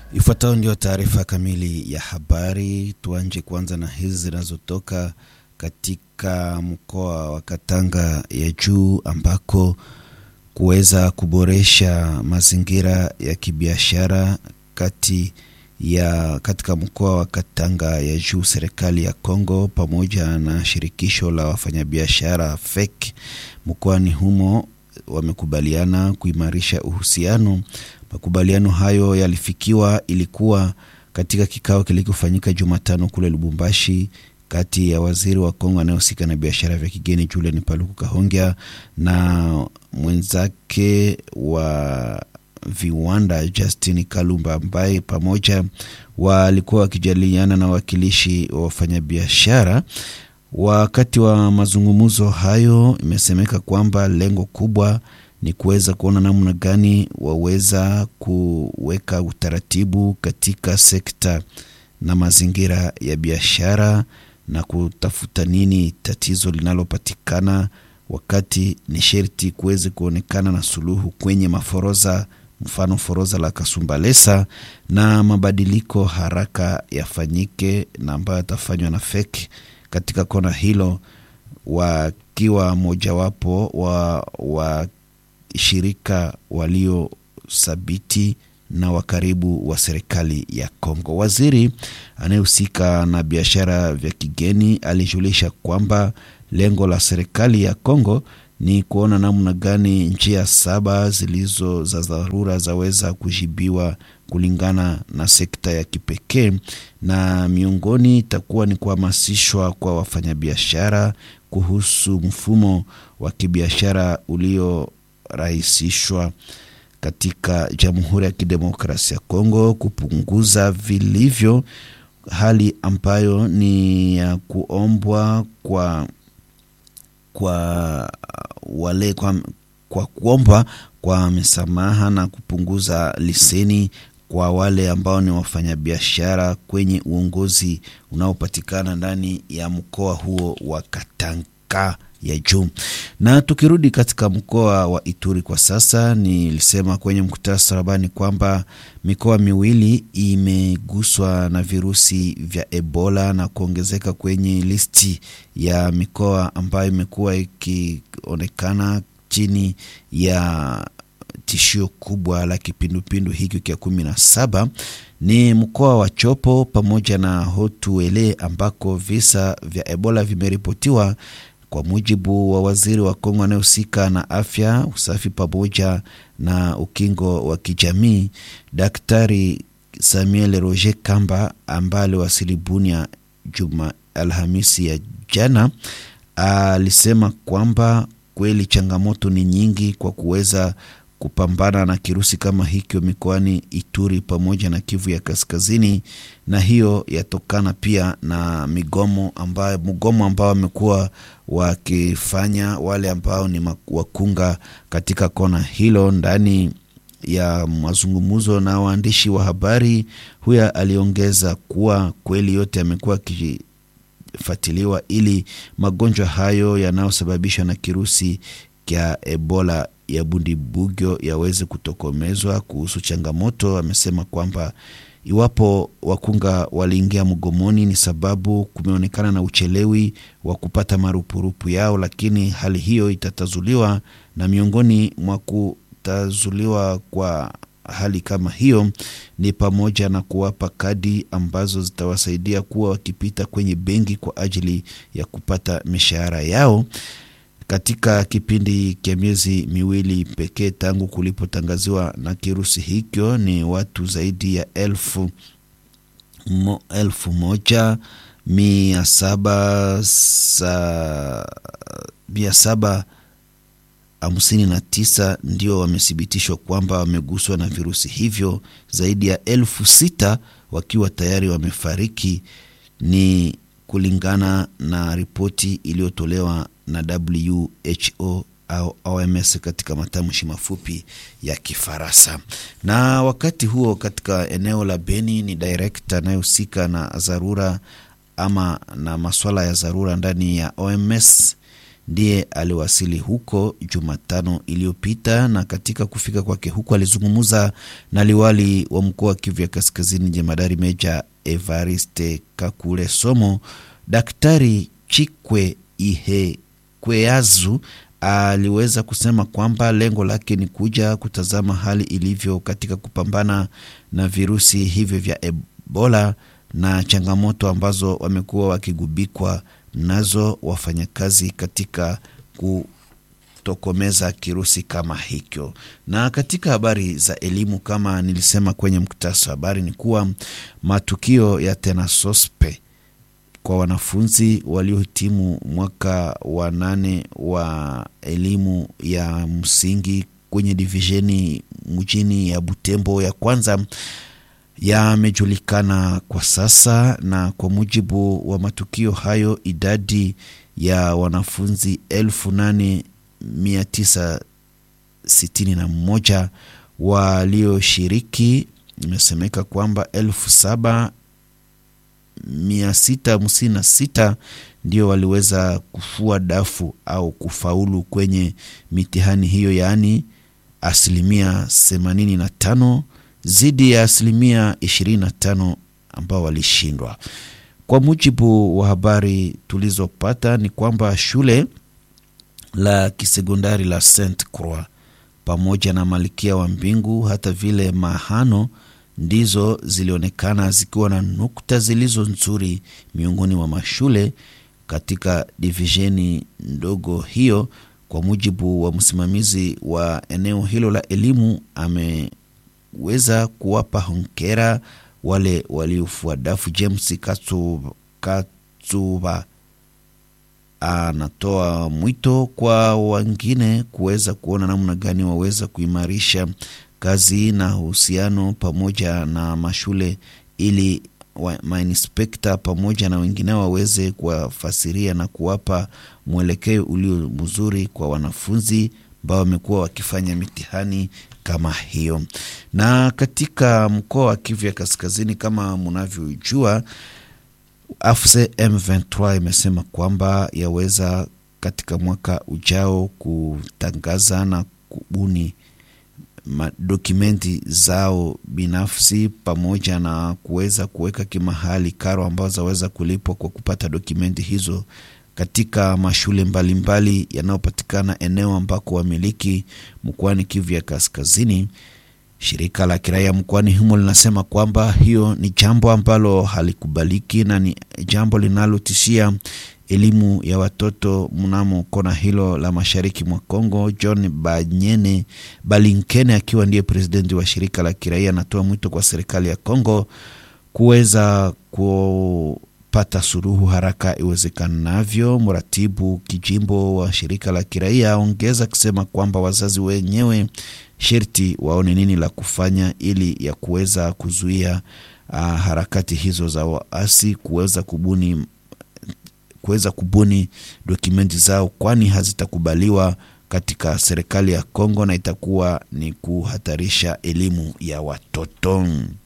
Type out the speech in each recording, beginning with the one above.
Ifuatayo ndio taarifa kamili ya habari. Tuanje kwanza na hizi zinazotoka katika mkoa wa Katanga ya juu ambako kuweza kuboresha mazingira ya kibiashara kati ya katika mkoa wa Katanga ya juu, serikali ya Kongo pamoja na shirikisho la wafanyabiashara FEC mkoani humo wamekubaliana kuimarisha uhusiano. Makubaliano hayo yalifikiwa ilikuwa katika kikao kilichofanyika Jumatano kule Lubumbashi kati ya waziri wa Kongo anayehusika na biashara vya kigeni Julian Paluku Kahongya na mwenzake wa viwanda Justin Kalumba ambaye pamoja walikuwa wakijadiliana na wakilishi wa wafanyabiashara. Wakati wa mazungumzo hayo, imesemeka kwamba lengo kubwa ni kuweza kuona namna gani waweza kuweka utaratibu katika sekta na mazingira ya biashara na kutafuta nini tatizo linalopatikana, wakati ni sherti kuweze kuonekana na suluhu kwenye maforoza, mfano foroza la Kasumbalesa, na mabadiliko haraka yafanyike na ambayo yatafanywa na FEC katika kona hilo, wakiwa mojawapo wa, wa shirika waliothabiti na wa karibu wa serikali ya Kongo. Waziri anayehusika na biashara vya kigeni alijulisha kwamba lengo la serikali ya Kongo ni kuona namna gani njia saba zilizo za dharura zaweza kujibiwa kulingana na sekta ya kipekee, na miongoni itakuwa ni kuhamasishwa kwa wafanyabiashara kuhusu mfumo wa kibiashara uliorahisishwa katika Jamhuri ya Kidemokrasia ya Kongo, kupunguza vilivyo hali ambayo ni ya kuombwa kwa kwa wale kwa, kwa kuomba kwa misamaha na kupunguza leseni kwa wale ambao ni wafanyabiashara kwenye uongozi unaopatikana ndani ya mkoa huo wa Katanga ya juu. Na tukirudi katika mkoa wa Ituri kwa sasa, nilisema kwenye mkutasa rabani kwamba mikoa miwili imeguswa na virusi vya Ebola na kuongezeka kwenye listi ya mikoa ambayo imekuwa ikionekana chini ya tishio kubwa la kipindupindu hiki kia kumi na saba ni mkoa wa Chopo pamoja na Hotuele ambako visa vya Ebola vimeripotiwa kwa mujibu wa waziri wa Kongo anayehusika na afya, usafi pamoja na ukingo wa kijamii, Daktari Samuel Roger Kamba ambaye aliwasili Bunia juma Alhamisi ya jana, alisema kwamba kweli changamoto ni nyingi kwa kuweza kupambana na kirusi kama hicho mikoani Ituri pamoja na Kivu ya Kaskazini, na hiyo yatokana pia na migomo ambayo mgomo ambao wamekuwa wakifanya wale ambao ni wakunga katika kona hilo. Ndani ya mazungumzo na waandishi wa habari, huyo aliongeza kuwa kweli yote yamekuwa akifuatiliwa ili magonjwa hayo yanayosababishwa na kirusi kya Ebola ya Bundibugyo yaweze kutokomezwa. Kuhusu changamoto, amesema kwamba iwapo wakunga waliingia mgomoni ni sababu kumeonekana na uchelewi wa kupata marupurupu yao, lakini hali hiyo itatazuliwa, na miongoni mwa kutazuliwa kwa hali kama hiyo ni pamoja na kuwapa kadi ambazo zitawasaidia kuwa wakipita kwenye benki kwa ajili ya kupata mishahara yao katika kipindi cha miezi miwili pekee tangu kulipotangaziwa na kirusi hicho, ni watu zaidi ya elfu, mo, elfu moja mia saba sa, mia saba hamsini na tisa ndio wamethibitishwa kwamba wameguswa na virusi hivyo, zaidi ya elfu sita wakiwa tayari wamefariki, ni kulingana na ripoti iliyotolewa na WHO au OMS katika matamshi mafupi ya Kifaransa. Na wakati huo katika eneo la Beni, ni direkta anayehusika na dharura ama na maswala ya dharura ndani ya OMS ndiye aliwasili huko Jumatano iliyopita, na katika kufika kwake huko alizungumza na liwali wa mkoa wa Kivu ya Kaskazini, jemadari meja Evariste Kakule Somo. Daktari Chikwe Ihe Kweazu aliweza kusema kwamba lengo lake ni kuja kutazama hali ilivyo katika kupambana na virusi hivyo vya Ebola na changamoto ambazo wamekuwa wakigubikwa nazo wafanyakazi katika kutokomeza kirusi kama hicho. Na katika habari za elimu, kama nilisema kwenye mkutasa wa habari, ni kuwa matukio ya tenasospe kwa wanafunzi waliohitimu mwaka wa nane wa elimu ya msingi kwenye divisheni mjini ya Butembo ya kwanza yamejulikana kwa sasa, na kwa mujibu wa matukio hayo idadi ya wanafunzi elfu nane mia tisa sitini na moja walioshiriki, imesemeka kwamba elfu saba mia sita hamsini na sita ndio waliweza kufua dafu au kufaulu kwenye mitihani hiyo, yaani asilimia themanini na tano zidi ya asilimia 25 ambao walishindwa. Kwa mujibu wa habari tulizopata ni kwamba shule la kisekondari la Saint Croix pamoja na Malkia wa Mbingu hata vile Mahano ndizo zilionekana zikiwa na nukta zilizo nzuri miongoni mwa mashule katika divisheni ndogo hiyo. Kwa mujibu wa msimamizi wa eneo hilo la elimu ame weza kuwapa hongera wale waliofua dafu. James Katsuba anatoa mwito kwa wengine kuweza kuona namna gani waweza kuimarisha kazi na uhusiano pamoja na mashule ili mainspekta pamoja na wengine waweze kuwafasiria na kuwapa mwelekeo ulio mzuri kwa wanafunzi ambao wamekuwa wakifanya mitihani kama hiyo. Na katika mkoa wa Kivu ya Kaskazini, kama mnavyojua, AFC M23 imesema kwamba yaweza katika mwaka ujao kutangaza na kubuni dokumenti zao binafsi pamoja na kuweza kuweka kimahali karo ambazo zaweza kulipwa kwa kupata dokumenti hizo katika mashule mbalimbali yanayopatikana eneo ambako wamiliki mkoani Kivu ya Kaskazini. Shirika la kiraia mkoani humo linasema kwamba hiyo ni jambo ambalo halikubaliki na ni jambo linalotishia elimu ya watoto mnamo kona hilo la mashariki mwa Kongo. John Banyene Balinkene akiwa ndiye presidenti wa shirika la kiraia anatoa mwito kwa serikali ya Kongo kuweza kupata suluhu haraka iwezekanavyo. Mratibu kijimbo wa shirika la kiraia aongeza kusema kwamba wazazi wenyewe sherti waone nini la kufanya ili ya kuweza kuzuia uh, harakati hizo za waasi kuweza kubuni kuweza kubuni dokumenti zao, kwani hazitakubaliwa katika serikali ya Kongo na itakuwa ni kuhatarisha elimu ya watoto.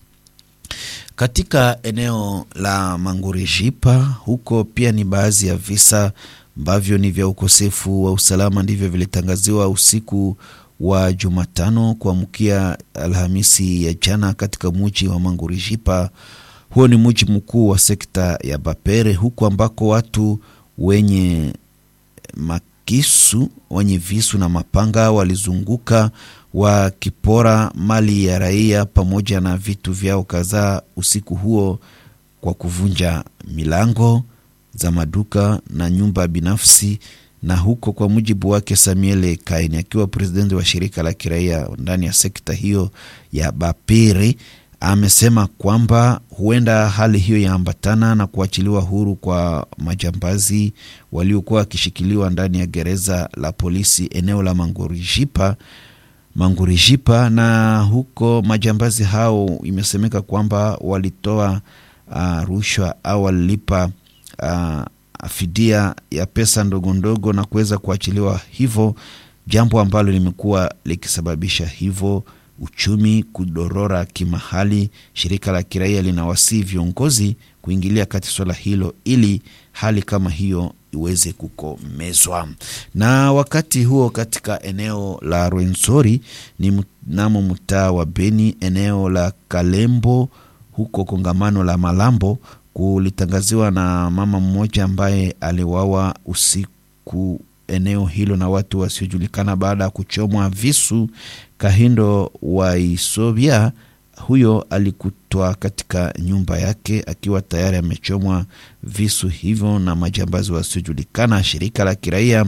Katika eneo la Mangurijipa huko pia ni baadhi ya visa ambavyo ni vya ukosefu wa usalama ndivyo vilitangaziwa usiku wa Jumatano kuamkia Alhamisi ya jana katika muji wa Mangurijipa. Huo ni mji mkuu wa sekta ya Bapere, huku ambako watu wenye makisu wenye visu na mapanga walizunguka wakipora mali ya raia pamoja na vitu vyao kadhaa usiku huo kwa kuvunja milango za maduka na nyumba binafsi. Na huko kwa mujibu wake Samuel Kaini akiwa presidenti wa shirika la kiraia ndani ya sekta hiyo ya Bapere amesema kwamba huenda hali hiyo yaambatana na kuachiliwa huru kwa majambazi waliokuwa wakishikiliwa ndani ya gereza la polisi eneo la Mangurijipa Mangurijipa. Na huko majambazi hao imesemeka kwamba walitoa uh, rushwa au walilipa uh, fidia ya pesa ndogo ndogo na kuweza kuachiliwa hivyo, jambo ambalo limekuwa likisababisha hivyo uchumi kudorora kimahali. Shirika la kiraia linawasihi viongozi kuingilia kati swala hilo ili hali kama hiyo iweze kukomezwa. Na wakati huo katika eneo la Rwenzori ni mnamo mtaa wa Beni, eneo la Kalembo huko kongamano la Malambo kulitangaziwa na mama mmoja ambaye aliwawa usiku eneo hilo na watu wasiojulikana baada ya kuchomwa visu. Kahindo wa Isobia huyo alikutwa katika nyumba yake akiwa tayari amechomwa visu hivyo na majambazi wasiojulikana. Shirika la kiraia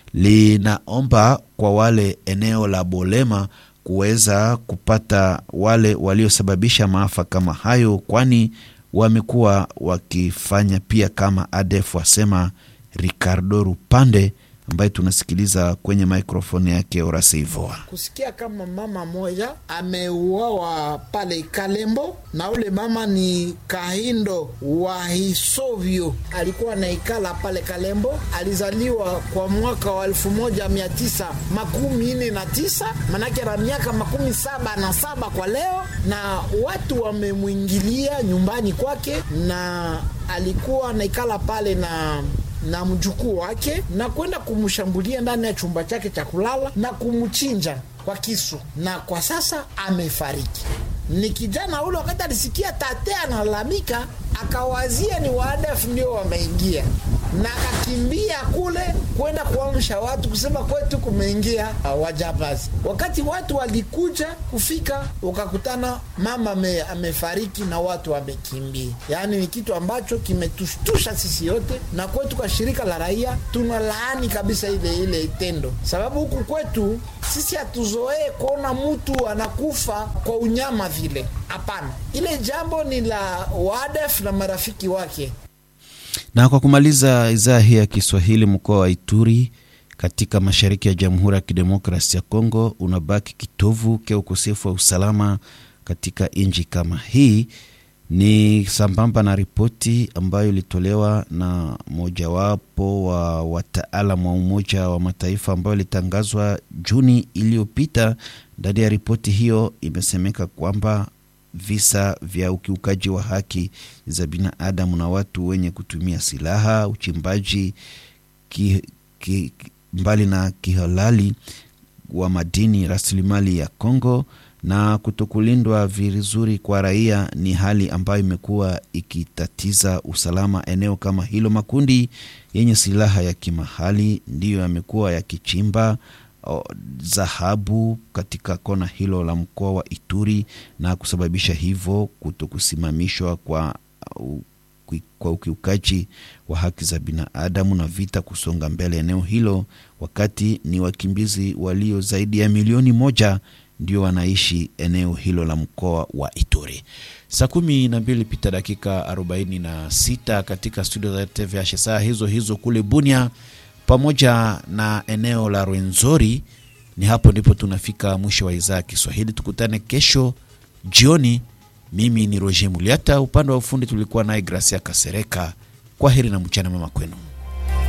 linaomba kwa wale eneo la Bolema kuweza kupata wale waliosababisha maafa kama hayo, kwani wamekuwa wakifanya pia kama ADF, wasema Ricardo Rupande ambaye tunasikiliza kwenye mikrofoni yake Orasivoa. kusikia kama mama moja ameuawa pale Kalembo, na ule mama ni Kahindo wa Hisovyo, alikuwa naikala pale Kalembo. Alizaliwa kwa mwaka wa elfu moja mia tisa makumi nne na tisa manake na miaka makumi saba na saba kwa leo, na watu wamemwingilia nyumbani kwake, na alikuwa naikala pale na na mjukuu wake na kwenda kumshambulia ndani ya chumba chake cha kulala na kumchinja kwa kisu, na kwa sasa amefariki. Ni kijana ule, wakati alisikia tate analalamika, akawazia ni waadef ndio wameingia, na akakimbia kule kwenda kuamsha watu kusema kwetu kumeingia uh, wajambazi. Wakati watu walikuja kufika, wakakutana mama ame, amefariki na watu wamekimbia. Yaani ni kitu ambacho kimetushtusha sisi yote, na kwetu kwa shirika la raia tuna laani kabisa ile ile tendo, sababu huku kwetu sisi hatuzoee kuona mtu anakufa kwa unyama vile. Hapana, ile jambo ni la wadef na marafiki wake. Na kwa kumaliza idhaa hii ya Kiswahili, mkoa wa Ituri katika mashariki ya Jamhuri ya Kidemokrasi ya Kongo unabaki kitovu cha ukosefu wa usalama katika nchi kama hii. Ni sambamba na ripoti ambayo ilitolewa na mojawapo wa wataalam wa Umoja wa Mataifa ambayo ilitangazwa Juni iliyopita. Ndani ya ripoti hiyo imesemeka kwamba visa vya ukiukaji wa haki za binadamu na watu wenye kutumia silaha, uchimbaji ki, ki, mbali na kihalali wa madini, rasilimali ya Kongo na kutokulindwa vizuri kwa raia ni hali ambayo imekuwa ikitatiza usalama eneo kama hilo. Makundi yenye silaha ya kimahali ndiyo yamekuwa yakichimba dhahabu katika kona hilo la mkoa wa Ituri na kusababisha hivyo kutokusimamishwa kwa, kwa ukiukaji wa haki za binadamu na vita kusonga mbele eneo hilo, wakati ni wakimbizi walio zaidi ya milioni moja ndio wanaishi eneo hilo la mkoa wa Ituri. Saa kumi na mbili pita dakika arobaini na sita katika studio za TVH, saa hizo hizo kule Bunia pamoja na eneo la Rwenzori. Ni hapo ndipo tunafika mwisho wa idhaa ya Kiswahili. Tukutane kesho jioni. Mimi ni Roger Muliata, upande wa ufundi tulikuwa naye Gracia Kasereka. Kwa heri na mchana mema kwenu.